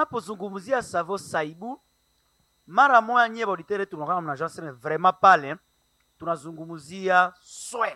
tunapozungumzia savo saibu mara moya nyie bauditere tunakaa mnajua sema vraiment pale tunazungumzia soin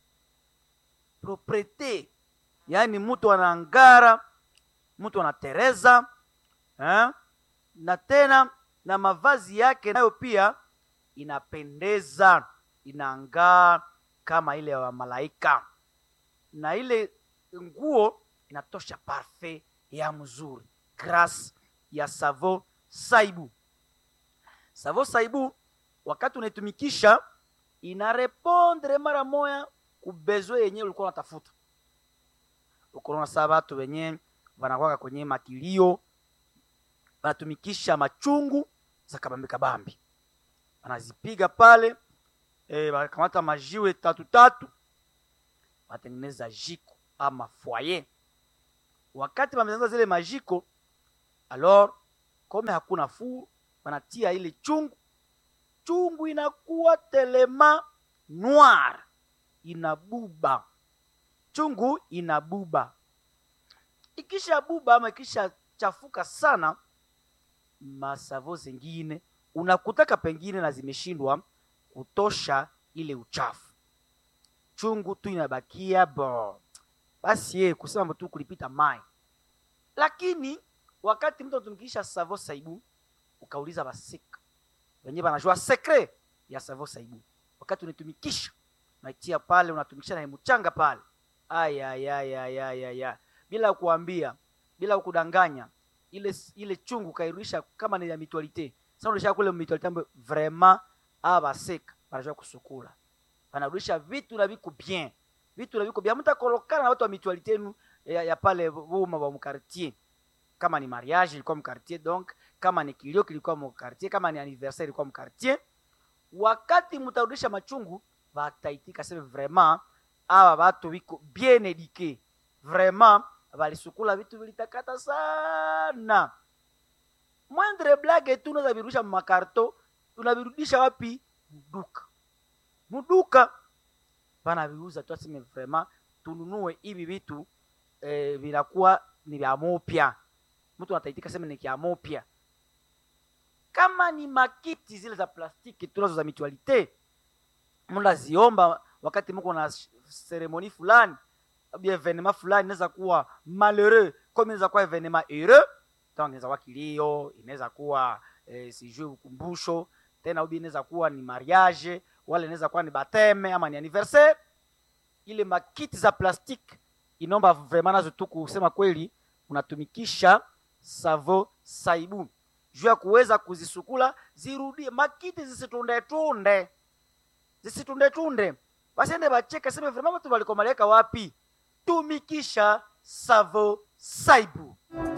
propriete yaani mtu anangara mtu anatereza eh? na tena na mavazi yake nayo pia inapendeza inangaa kama ile ya malaika na ile nguo inatosha parfait ya mzuri grâce ya savo saibu savo saibu wakati unaitumikisha inarepondre mara moya kubezwe yenyewe ulikuwa unatafuta ukonaona saa batu wenye wanakwaka kwenye makilio wanatumikisha machungu za kabambi kabambi wanazipiga pale e, wanakamata majiwe tatu tatu wanatengeneza jiko ama foyer wakati wametengeneza zile majiko alors kome hakuna fuu wanatia ile chungu chungu inakuwa telema noir inabuba chungu inabuba ikisha buba ama ikisha chafuka sana masavo zingine unakutaka pengine na zimeshindwa kutosha ile uchafu chungu tu inabakia bo basi ye kusema tu kulipita mai lakini wakati mtu anatumikisha savo saibu ukauliza basika wenyewe banajua sekre ya savo saibu wakati unaitumikisha unaitia pale unatumikisha na mchanga pale ayayayayaya bila kuambia bila kudanganya ile ile chungu kairudisha kama ni ya mitualite sasa unarudisha kule mitualite ambayo vraiment abaseka banajua kusukula banarudisha vitu na viko bien vitu na viko bien mtakolokana na watu wa mitualite yenu ya, ya pale buma wa mkartier kama ni mariage ilikuwa mkartier donc kama ni kilio kilikuwa mkartier kama ni anniversaire ilikuwa mkartier wakati mtarudisha machungu bataitika sema vraiment aba batu biko bien eduque vraiment balisukula vitu vilitakata sana mwendre blage tu unaweza virudisha makarto unavirudisha wapi mduka mduka banaviuza tu aseme vraiment tununue hivi vitu eh, vinakuwa ni vya mopya mtu anataitika sema ni kya mopya kama ni makiti zile za plastiki tunazo za mitualite mnaziomba wakati mko na seremoni fulani abi evenema fulani inaweza kuwa malheureux comme inaweza kuwa evenema heureux donc inaweza kuwa kilio inaweza kuwa eh, sijui ukumbusho tena ubi inaweza kuwa ni mariage wala inaweza kuwa ni bateme ama ni anniversaire ile makiti za plastiki inaomba vraiment nazo tu kusema kweli unatumikisha savo saibu juu ya kuweza kuzisukula zirudie makiti zisitundetunde zisitundetunde basiende bacheke seme vraiment watu walikomaleka wapi tumikisha savo saibu